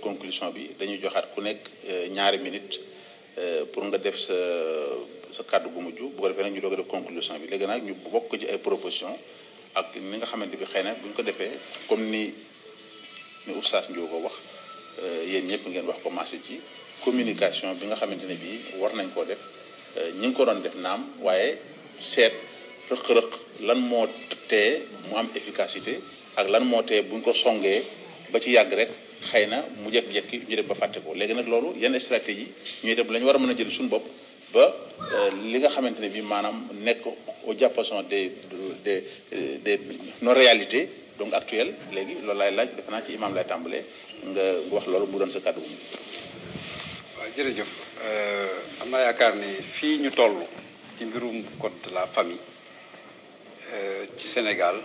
conclusion bi dañuy joxaat ku nekk ñaari minute pour nga def sa sa kàddu bu mujj bu ko defee nag ñu doog a def conclusion bi léegi nag ñu bokk ci ay proposition ak ni nga xamante bi xëy na bu ñu ko defee comme ni ni oustaz Ndiou ko wax yéen ñëpp ngeen wax commencé ci communication bi nga xamante ne bii war nañ koo def ñi ngi ko doon def naam waaye seet rëq-rëq lan moo tee mu am efficacité ak lan moo tee bu ñu ko songee ba ci yàgg rek xëy na mu jekki-jekki ñu def ba fàtte ko léegi nag loolu yenn stratégie ñuy def la ñu war a mën a jël suñu bopp ba li nga xamante ne bii maanaam nekk au diapason des des des nos réalités donc actuelles léegi loolu laay laaj defe naa ci imam lay tàmbalee nga wax loolu mu doon sa kàddu bu waaw jërëjëf am naa yaakaar ni fii ñu toll ci mbirum code de la famille ci Sénégal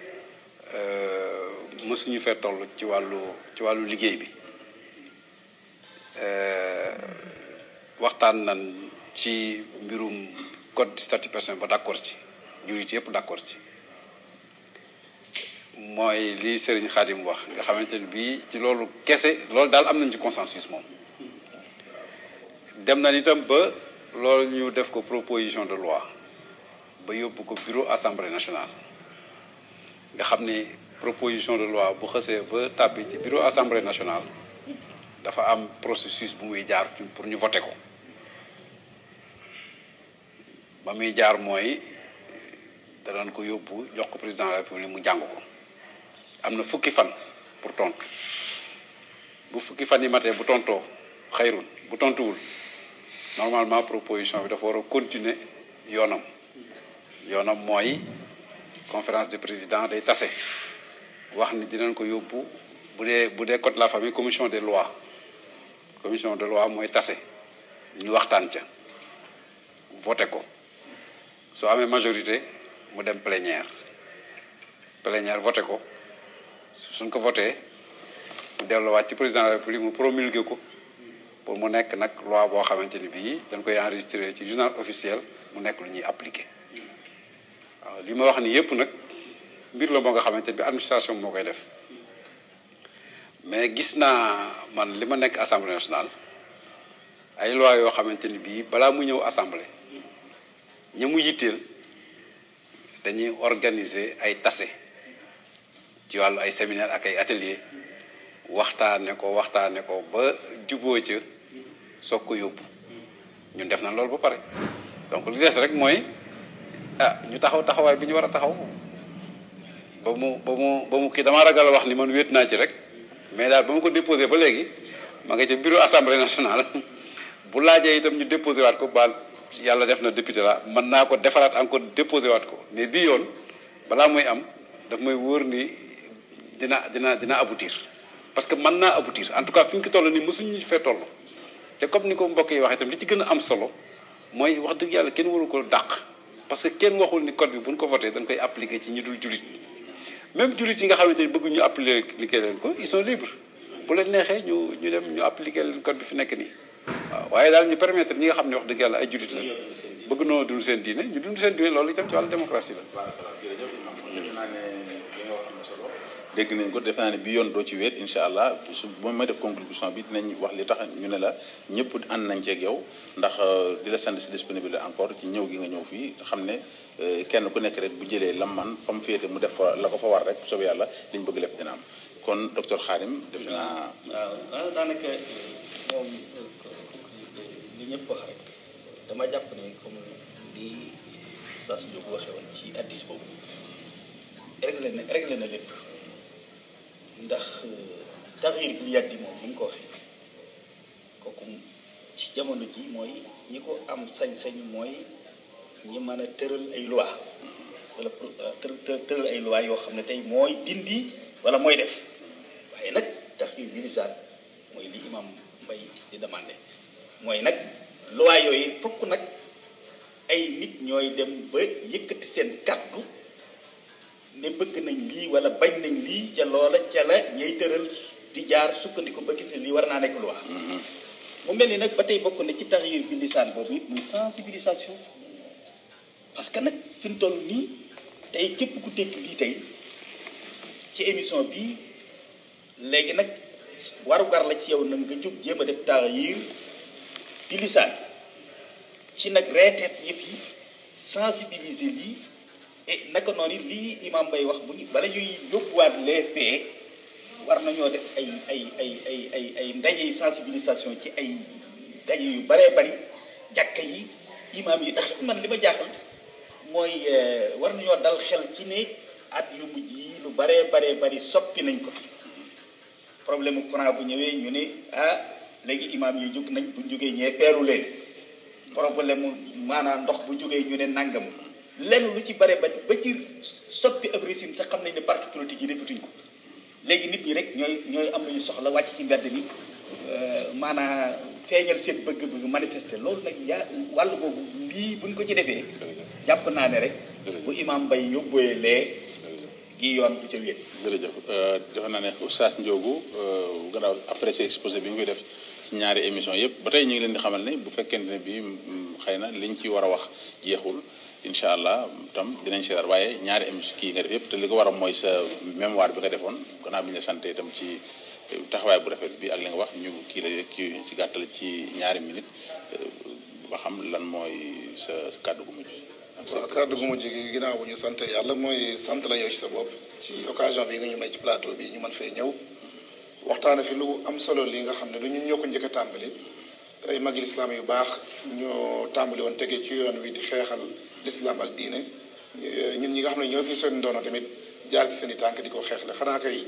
mësuñu fee toll ci wàllu ci wàllu liggéey bi waxtaan nañ ci mbirum code du statut personnel ba d'accord ci jurit yëpp d'accord ci mooy li Serigne Khadim wax nga xamante ni bii ci loolu kese loolu daal am nañ ci consensus moom dem nañ itam ba loolu ñu def ko proposition de loi ba yóbbu ko bureau assemblée nationale nga xam ni proposition de loi bu xësee ba tàbbi ci bureau assemblée nationale dafa am processus bu muy jaar pour ñu voter ko ba muy jaar mooy danañ ko yóbbu jox ko président de la république mu jàng ko am na fukki fan pour tontu bu fukki fan yi matee bu tontoo xayrun bu tontuwul normalement proposition bi dafa war a continuer yoonam yoonam mooy conférence de président day tase wax ni dinañ ko yóbbu bu dee bu dee code de la famille commission des lois commission de loi mooy tase ñu waxtaan ca voté ko soo amee majorité mu dem plénière plénière voté ko suñ ko voté mu delluwaat ci président de la république mu promulgué ko pour mu nekk nag loi boo xamante ni bii dañ koy enregistré ci journal officiel mu nekk lu ñuy appliqué waaw li ma wax ni yépp nag mbir la moo nga xamante bi administration moo koy def mais gis naa man li ma nekk assemblée nationale ay loi yoo xamante ni bii balaa mu ñëw assemblée ña mu yitteel dañuy organiser ay tase ci wàllu ay séminaire ak ay atelier waxtaane ko waxtaane ko ba juboo ca soog ko yóbbu ñun def na loolu ba pare donc li des rek mooy ah ñu taxaw taxawaay bi ñu war a taxaw ba mu ba mu ba mu kii damaa ragal a wax ni man wéet naa ci rek mais daal ba mu ko déposé ba léegi ma nga ca bureau assemblée nationale bu laajee itam ñu déposé waat ko baal yàlla def na député la mën naa ko defaraat encore déposé waat ko mais bii yoon balaa muy am daf may wóor ni dina dina dina aboutir parce que mën naa aboutir en tout cas fi ñu ko toll nii mosuñu fee toll te comme ni ko mbokk yi waxee itam li ci gën a am solo mooy wax dëgg yàlla kenn waru ko dàq parce que kenn waxul ni code bi bu ñu ko voté dañ koy appliquer ci ñu dul julit même julit yi nga xamante ni bëgg ñu appliquer leen ko ils sont libres bu leen neexee ñu ñu dem ñu appliquer leen code bi fi nekk nii waaw waaye daal ñu permettre ñi nga xam ne wax dëgg yàlla ay julit la bëgg noo dund seen diine ñu dund seen diine loolu itam ci wàllu démocratie la. jërëjëf defe naa ne li nga wax am na solo dégg nañ ko defe naa ne bi yoon doo ci wéet incha allah su moom may def conclusion bi dinañ wax li tax ñu ne la ñëpp ànd nañ ceeg yow ndax di la sant si disponibilité encore ci ñëw gi nga ñëw fii xam ne kenn ku nekk rek bu jëlee lam man fa mu féete mu def fa la ko fa war rek soobee yàlla liñ bëgg lépp dina am kon docteur Khadim defe naa. waaw waaw daanaka moom li ñëpp wax rek dama jàpp ne comme li saa su jóg waxee woon ci addis boobu réglé na réglé na lépp ndax taxir bi yàddi moom ni mu ko waxee kooku ci jamono ji mooy ñi ko am sañ-sañ mooy ñi mën a tëral ay loi wala tëral ay loi yoo xam ne tey mooy dindi wala mooy def waaye nag taxir bi lisaan mooy li imam mbay di demandé mooy nag loi yooyu fokk nag ay nit ñooy dem ba yëkkati seen kàddu ne bëgg nañ lii wala bañ nañ lii ca loola ca la ñay tëral di jaar sukkandiku ba gis ne lii war naa nekk loi mu mel ni nag ba tey bokk na ci taxyir bi lisaan boobu it muy sensibilisation parce que nag fi mu toll nii tey képp ku tekk lii tey ci émission bi léegi nag warugar la ci yow nag nga jóg jéem a def taxayir di lisaan ci nag reeteet yëpp yi sensibiliser lii et naka noonu lii imam bay wax bu ñu bala ñuy yóbbuwaat les faits war nañoo def ay ay ay ay ay ay ndaje sensibilisation ci ay ndaje yu baree bari jàkka yi imam yi ndax man li ma jaaxal mooy war nañoo dal xel ci ne at yu mujj yi lu baree baree bari soppi nañ ko fi problème mu courant bu ñëwee ñu ne ah léegi imam yi jóg nañ bu jógee ñee peeru leen problème mu maanaam ndox bu jógee ñu ne nangam lenn lu ci bare ba ba ci soppi ab régime sax xam nañ ne parti politique yi defatuñ ko léegi nit ñi rek ñooy ñooy am lu ñu soxla wàcc ci mbedd mi maanaam feeñal seen bëgg-bëgg manifester loolu nag yaa wàll boobu lii buñ ko ci defee jàpp naa ne rek bu imam bay yóbbuwee lee gi yoon du ca wéet jërëjëf defe naa ne Oustaz Ndiogou gannaaw après ce exposé bi nga koy def ci ñaari émission yëpp ba tey ñu ngi leen di xamal ne bu fekkente ne bi xëy na liñ ci war a wax jeexul incha allah tam dinañ si daal waaye ñaari émission kii nga def yëpp te li ko war a mooy sa mémoire bi nga defoon gannaaw bi ñu la santé itam ci taxawaay bu rafet bi ak li nga wax ñu kii la kii ci gàttal ci ñaari minute ba xam lan mooy sa sa kàddu gu mujj waaw kàddu gu mujj gi ginnaaw bu ñu sant yàlla mooy sant la yow ci sa bopp ci occasion bi nga ñu may ci plateau bi ñu mën fee ñëw waxtaane fi lu am solo li nga xam ne du ñun ñoo ko njëkk a tàmbali ay magi lislaam yu baax ñoo tàmbali woon tege ci yoon wi di xeexal lislaam ak diine ñun ñi nga xam ne ñoo fi seen doono tamit jaar ci seen i tànk di ko xeexle xanaa kay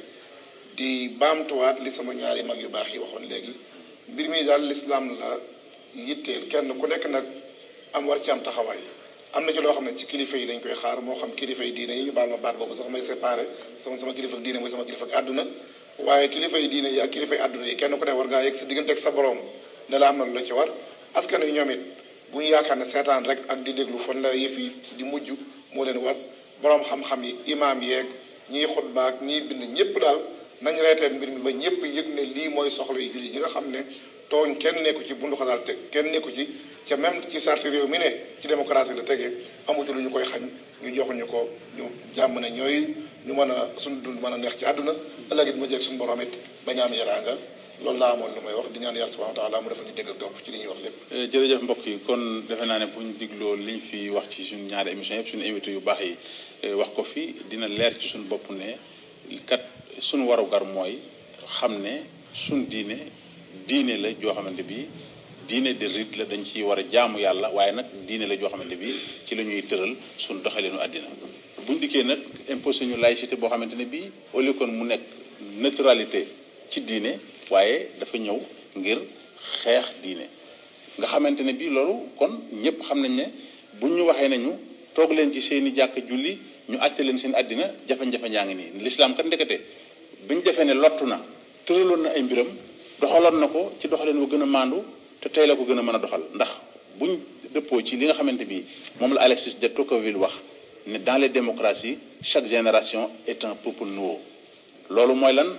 di baamtuwaat li sama ñaari mag yu baax yi waxoon léegi mbir mi daal lislaam la yitteel kenn ku nekk nag am war ci am taxawaay am na ci loo xam ne ci kilifa yi lañ koy xaar moo xam kilifa yi diine yi ñu baal ma baat boobu sax may séparé sama sama kilifa ak diine mooy sama kilifa ak àdduna waaye kilifa yi diine yi ak kilifa yi àdduna yi kenn ku ne war ngaa yegg sa diggante ak sa borom ne la am na lu la ci war askan wi ñoom it bu ñu yaakaar ne seetaan rek ak di déglu fan la yëf yi di mujj moo leen war borom xam-xam yi imaam yeeg ñiy xutbaak ñiy bind ñëpp daal nañ reeteen mbir mi ba ñëpp yëg ne lii mooy soxla yu julli ñi nga xam ne tooñ kenn nekku ci bundu xalaal te kenn nekku ci ca même ci sarti réew mi ne ci démocratie la tegee amutu lu ñu koy xañ ñu joxuñu ko ñu jàmm ne ñooy ñu mën a suñu dund mën a neex ci àdduna ëllëg it mu jeeg suñu borom it bañ am yaraanga loolu laa amoon lu may wax di ñaan yàlla subhanahu wa taala mu defal ñu dégg ak topp ci li ñuy wax lépp jërëjëf mbokk yi kon defe naa ne bu ñu digloo li ñu fi wax ci suñu ñaari émission yëpp suñu invité yu baax yi wax ko fi dina leer ci suñu bopp ne kat suñu warugar mooy xam ne suñu diine diine la joo xamante bi diine de rite la dañ ci war a jaamu yàlla waaye nag diine la joo xamante bi ci la ñuy tëral suñu doxalinu àddina buñ dikkee nag imposé ñu laïcité boo xamante ne bii au lieu kon mu nekk neutralité ci diine waaye dafa ñëw ngir xeex diine nga xamante ne bii loolu kon ñëpp xam nañ ne buñ ñu waxee nañu toog leen ci seeni jàkk julli ñu àtte leen seen àddina jafe-jafe njaa ngi nii lislaam kat ndekete biñ defee ne lottu na tëraloon na ay mbiram doxaloon na ko ci doxaleen wa gën a maandu te tey la ko gën a mën a doxal ndax buñ dëppoo ci li nga xamante bi moom la Alexis de Tocqueville wax ne dans les démocraties chaque génération est un peuple nouveau loolu mooy lan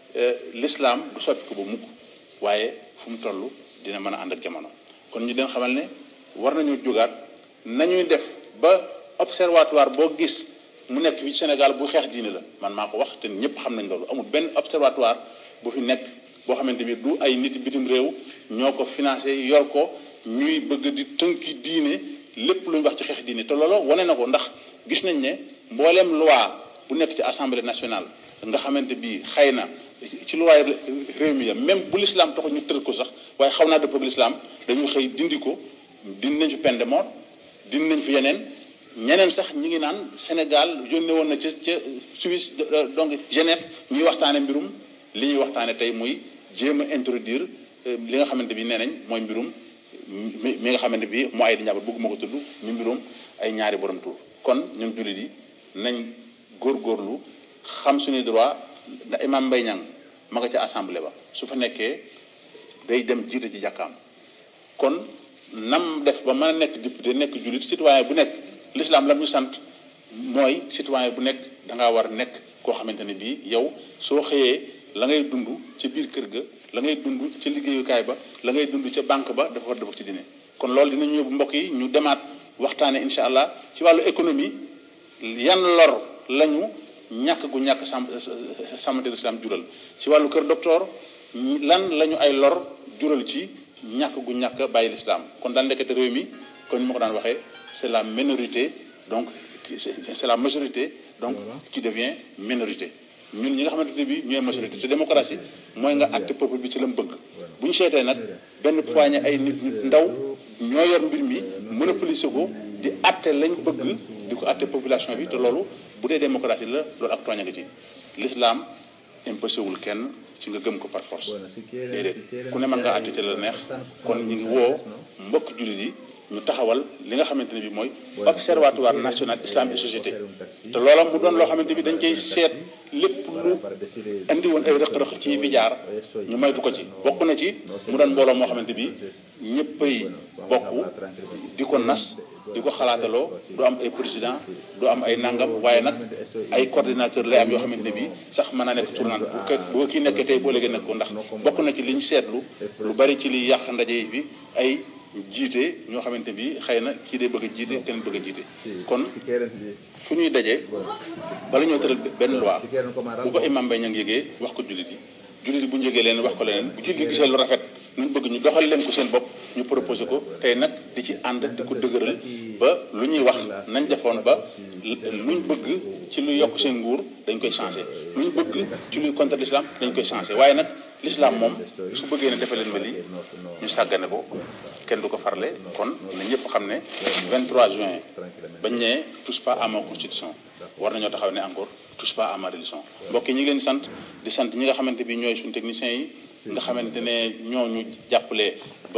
l'islam du soppi ko ba mukk waaye fu mu toll dina mën a ànd ak jamono kon ñu den xamal ne war nañu jógaat nañuy def ba observatoire boo gis mu nekk fi Sénégal bu xeex diine la man maa ko wax te ñëpp xam nañ loolu amul benn observatoire bu fi nekk boo xamante bi du ay nit bitim réew ñoo ko financé yor ko ñuy bëgg di tënki diine lépp lu ñu wax ci xeex diine te loolu wane na ko ndax gis nañ ne mbooleem loi bu nekk ci assemblée nationale nga xamante bi xëy na ci loi réew mi ya même bu l'islam taxul ñu tër ko sax waaye xaw naa dëppoo ak l'islam dañu xëy dindi ko dindi nañ fi peine de mort dindi nañ fi yeneen ñeneen sax ñi ngi naan Sénégal yónnee woon na ca ca Suisse donc Genève ñuy waxtaane mbirum li ñuy waxtaane tey muy jéem a introduire li nga xamante bi nee nañ mooy mbirum mi mi nga xamante bi moo ay di njaboot bëgguma ko tudd mi mbirum ay ñaari borom tur kon ñun jullit yi nañ góorgóorlu xam suñuy droit da imam Mbaye Niang ma nga ca assemblée ba su fa nekkee day dem jiite ci jàkkaam kon nam def ba mën a nekk député nekk jullit citoyen bu nekk l'islam lam ñu sant mooy citoyen bu nekk dangaa war nekk koo xamante ne bii yow soo xëyee la ngay dund ci biir kër ga la ngay dund ci liggéeyukaay ba la ngay dund ca banque ba dafa war dafa ci dine kon loolu dinañu yóbbu mbokk yi ñu demaat waxtaane incha allah ci wàllu économie yan lor lañu ñàkk gu ñàkk sàmm sàmmante l'islam jural ci wàllu kër docteur lan lañu ay lor jural ci ñàkk gu ñàkk bàyyi lislaam kon daal ndekete réew mi kon ni ma ko daan waxee c'est la minorité donc c'est la majorité donc qui devient minorité ñun ñi nga xamante ne bi ñooy majorité te démocratie mooy nga àtte peuple bi ci la mu bëgg bu ñu seetee nag benn poignée ay nit nit ndaw ñoo yor mbir mi monopoliser ko di àtte lañ bëgg di ko àtte population bi te loolu bu dee démocratie la loolu ak tooña nga ci l'islam imposé wul kenn ci nga gëm ko par force déedéet ku ne mën nga àtte ci la neex kon ñu ngi woo mbokk jullit yi ñu taxawal li nga xamante ne bi mooy observatoire national islam et société te loola mu doon loo xamante bi dañ cay seet lépp lu indi woon ay rëq-rëq ci fi jaar ñu maytu ko ci bokk na ci mu doon mbooloo moo xamante bi ñëppay bokk di ko nas di ko xalaataloo du am ay président du am ay nangam waaye nag ay coordinateur lay am yoo xamante ne bii sax mën naa nekk tournante pour que boo kii nekkee tey boo léegi nekk ko ndax bokk na ci li ñu seetlu lu bari ci li yàq ndaje bi ay jiite ñoo xamante bi xëy na kii day bëgg a jiite keneen bëgg a jiite kon fu ñuy daje bala ñoo tëral benn loi bu ko imam bay ña ngi yëgee wax ko jullit yi jullit yi bu ñu yëgee leen wax ko leneen bu jullit yi gisee lu rafet ñu bëgg ñu doxal leen ko seen bopp ñu proposé ko tey nag di ci ànd di ko dëgëral ba lu ñuy wax nañ defoon ba luñ bëgg ci lu yokk seen nguur dañ koy changé luñ bëgg ci luy contre l'islam dañ koy changé waaye nag l'islam moom su bëggee ne defee leen ma lii ñu sàggane ko kenn du ko farle kon na ñëpp xam ne 23 juin bañ ne touche pas à ma constitution war nañoo taxaw ne encore touche pas à ma religion mbokk yi ñu ngi leen sant di sant ñi nga xamante bi ñooy suñu techniciens yi nga xamante ne ñoo ñu jàppale ba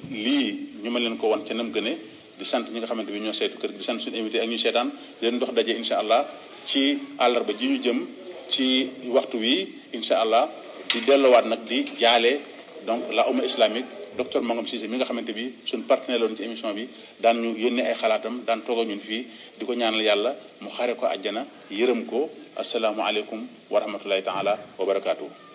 lii ñu mën leen ko wan ca nam gëne di sant ñi nga xamante bi ñoo seetu kër gi di sant suñu invité ak ñu seetaan di leen dox daje incha allah ci àllarba ji ñu jëm ci waxtu wi incha allah di delluwaat nag di jaale donc la umma islamique docteur Mangom Cissé mi nga xamante bi suñ partenaire loon ci émission bi daan ñu yónnee ay xalaatam daan toog ak ñun fii di ko ñaanal yàlla mu xare ko àjjana yërëm ko asalaamualeykum wa rahmatullahi taala wa barakaatu.